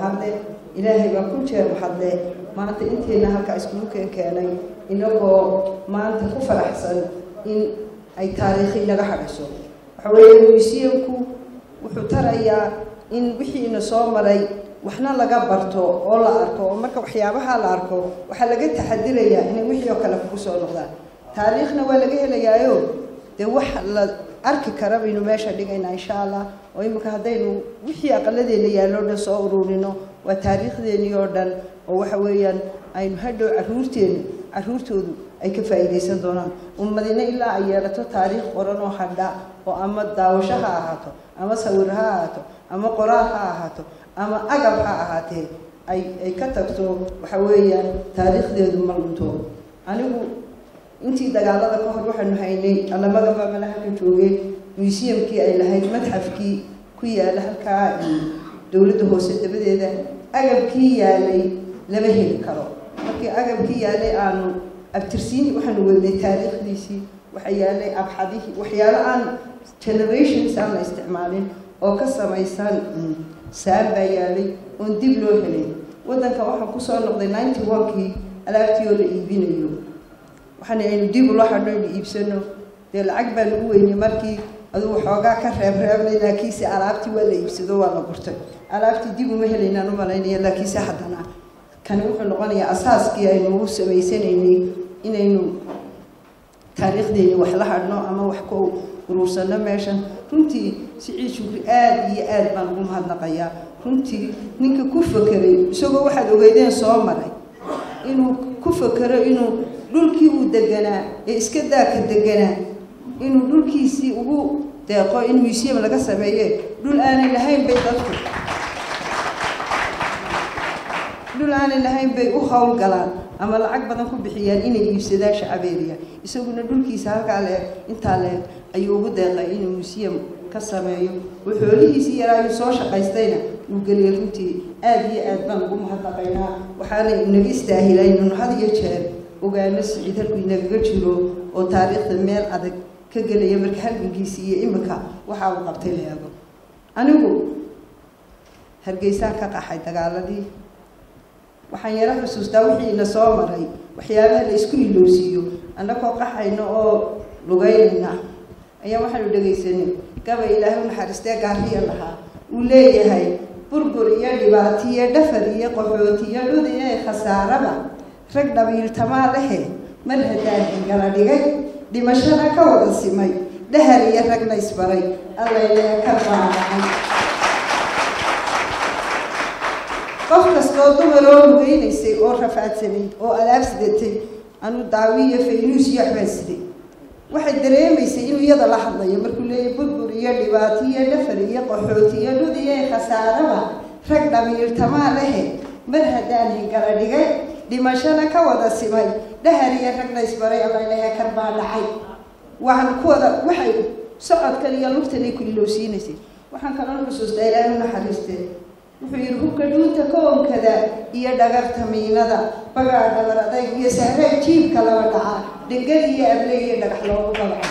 mahadle ilaahay baa ku jeer mahadle maanta inteenna halkaa iskugu keen keenay inagoo maanta ku faraxsan in ay taariikhi naga hadhayso waxa weeye museumku wuxuu tarayaa in wixiina soo maray waxna laga barto oo la arko oo marka waxyaabaha la arko waxaa laga taxadirayaa inay wixii oo kale kugu soo noqdaan taariikhna waa laga helayaayo dee wax la arki kara baynu meesha dhigaynaa insha allah oo imika haddaynu wixii aqaladeena yaallo dhan soo ururino waa taariikhdeenii oo dhan oo waxa weeyaan aynu hadhow caruurteenu caruurtoodu ay ka faa'iidaysan doonaan ummadina ilaa ay yeelato taariikh qoran oo hadha oo ama daawasho ha ahaato ama sawir ha ahaato ama qoraal ha ahaato ama agab ha ahaatee ay ay ka tagto waxa weeyaan taariikhdeedu ma lunto anigu intii dagaalada ka hor waxaanu haynay alamadaba mala halka joogay museumkii ay lahayd madxafkii ku yaala halkaa dowladda hoose dabadeeda agabkii yaalay lama heli karo markii agabkii yaalay aanu abtirsiin waxaanu wadnay taariikhdiisii waxa yaalay abxadihii waxyaalo aan generations aan la isticmaalin oo ka samaysan saan baa yaalay oon dib loo helay waddanka waxaan kusoo noqday ninety one-kii alaabtii oo la iibinayo waxaana aynu dib ula hadho aynu iibsano dee lacag baan ugu weynay markii aduu waxoogaa ka reebreebnay laakiinse alaabtii waa la iibsado waa la gurtay alaabtii dib uma helaynaan u malaynaya laakiinse haddana kani wuxuu noqonayaa asaaskii aynu u samaysanaynay inaynu taariikhdeeni wax la hadhno ama wax ku uruursano meeshan runtii siciid shukri aada iyo aad baan ugu mahadnaqayaa runtii ninka ku fakeray isagoo waxaad ogeydeen soo maray inuu ku fakero inuu dhulkii uu deganaa ee iska daaka deganaa inuu dhulkiisii ugu deeqo in museum laga sameeye dhul aanay lahayn bay dadku dhul aanay lahayn bay u howlgalaan ama lacag badan ku bixiyaan inay iibsadaan shacabeeriya isaguna dhulkiisa halkaa leeg intaa leeg ayuu ugu deeqay inuu museum ka sameeyo oo xoolihiisii yaraayu soo shaqaystayna uu geliyay runtii aada iyo aad baan ugu mahadnaqaynaa waxaana inaga istaahilay inanu had iyo jeer ogaano siciid halkuu inagaga jiro oo taariikhda meel adag ka gelaya marka halgankiisii iyo imika waxa uu qabtay la eego anigu hargeysaan ka qaxay dagaaladii waxaan yaro xusuustaa wixii ina soo maray waxyaabaha la isku ilowsiiyo annagoo qaxayno oo lugeynayna ayaa waxaanu dhegaysanay gabay ilaahay u naxariistee gaariya lahaa uu leeyahay burbur iyo dhibaatiyo dhafar iyo qaxootiyo dhud iyo khasaaraba rag dhabiiltamaa lehe mar haddaan ingala dhigay dhimashada ka wada simay dhahar iyo ragna isbaray allaylee ka baanacay qof kastoo dumaroo lugeynaysay oo rafaadsanayd oo alaab sidatay anu daawiyo faynuus iyo waxbaan siday waxay dareemaysay inuu iyada la hadlayo markuu leeyahy burbur iyo dhibaato iyo dhafar iyo qaxooti iyo dhud iyo khasaaraba rag dhamiirtamaa lehe mar haddaan hingala dhigay dhimashana ka wada simay dhahar iyo ragna isbaray alalehe kar baa dhacay waxaan ku wada waxay socodkan iyo lugtanay ku ilowsiinaysay waxaan kaloo xusuustaa ilaahay u naxariistee wuxuu yidhi hubka dhuunta koonkada iyo dhagarta miinada bagaa dhabar adayg iyo sahreeg jiibka laba dhaca dhegad iyo able iyo dhagax loogu dabca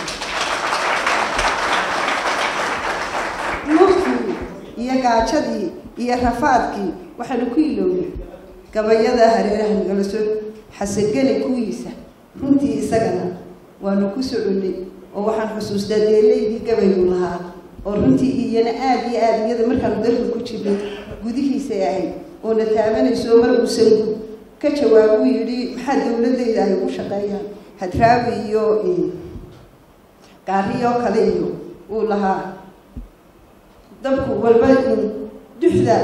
luftii iyo gaajadii iyo rafaadkii waxaanu ku ilownay gabayada hareeraha nagala soo xasagani kuwiisa runtii isagana waanu ku soconnay oo waxaan xusuustaa deelaydii gabaygu lahaa oo runtii iyana aada iyo aada iyada markaanu dalka ku jirnay gudihiisay ahayd oo na taabanayso mar uusan ka jawaab uu yidhi maxaa dowladayda ay ugu shaqeeyaan hadraawi iyo gaariyo kale iyo uu lahaa dabku walba duxda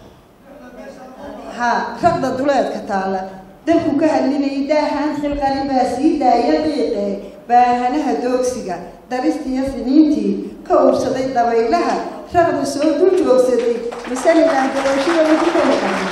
ha raqda duleedka taala dabku ka hadlinayay daahaan xilqani baa sii daaya qiiqe baahanaha doogsiga daristiiyo siniintii ka ursaday dabaylaha raqda soo dul joogsaday masalilah dabooshiya lagu kala qaba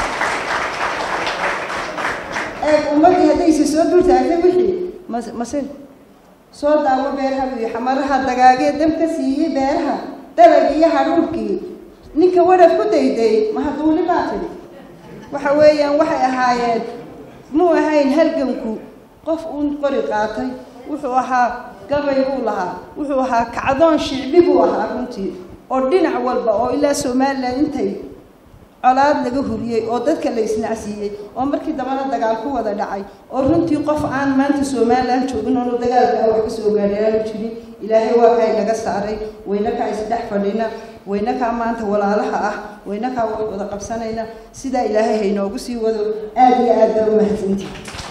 eeg ummaddii haddayse soo dul taagtay wixii mas mase soo daawo beeraha buyi xamaraha dagaagee dam ka siiyey beeraha dalag iyo hadhuurkii ninka wadhaf ku dayday mahaduuli baa tidhi waxa weeyaan waxay ahaayeen muu ahayn halganku qof uun qori qaatay wuxuu ahaa gabay buu lahaa wuxuu ahaa kacdoon shicbi buu ahaa runtii oo dhinac walba oo ilaa somalilan intay colaad laga huriyey oo dadka la isnacsiiyey oo markii dambana dagaal ku wada dhacay oo runtii qof aan maanta somalilan joogin oonu dagaalkaa wax ka soo gaadhay aanu jirin ilaahay waa kaa inaga saaray waynakaa isdhex fadhina waynakaa maanta walaalaha ah waynakaa wax wada qabsanayna sidaa ilaahay haynoogu sii wado aada iyo aad baa u mahadsantihi